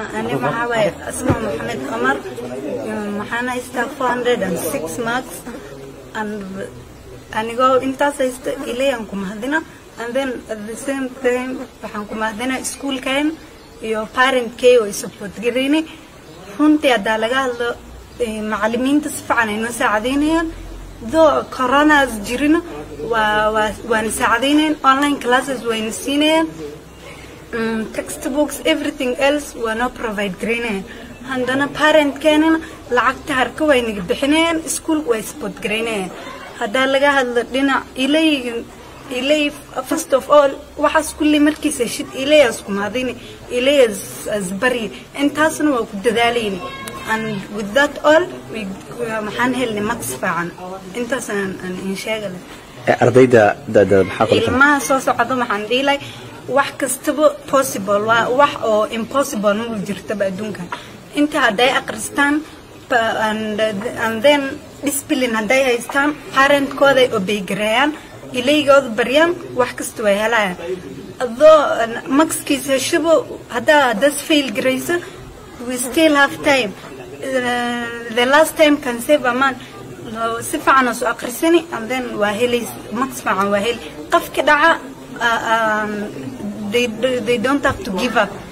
ani maxaa waaye asma maxamed cumar maxaan haystaa four hundred and six marks and anigoo intaas haysta ilayaan ku mahadina and then at the same time waxaan ku mahadina iskuulkayn iyo parentkay oo support garayni runtii haddaa laga hadlo macalimiinta si fiican ay noo saacadeynayaan doo coronas jirina waa waa waana saacadeynayaan online classes wayna siinayaan textbooks everything else waa noo provide garaynayaan haddana parentkeenana lacagta harka way naga bixinayaan iskuulka way support garaynayaan haddaa laga hadlo dhinac ilay ilay first of all waxaas kulli markiisa shid ilayas kumaadini ilayas asbari intaasna waa ku dadaalayni and with that all maxaan helnay max fiican intaas aan in sheegale ardayda dada maxaa ku ilmaha soo socda waxaan dhihi lahay wax kastaba possible waa wax oo impossible ma jirtaba adduunka inta hadday aqristaan and, and then discipline hadday haystaan parentkooday obeygareeyaan ilaygooda baryaan wax kasta way helayaan adoo maxkiisa heshabo haddaa hadas fail garayso we still have time uh, the last time can save a man si fiican oo soo aqrisani and then waa helay max fiican waa heli qofka dhaca uh, um, they, they don't have to give up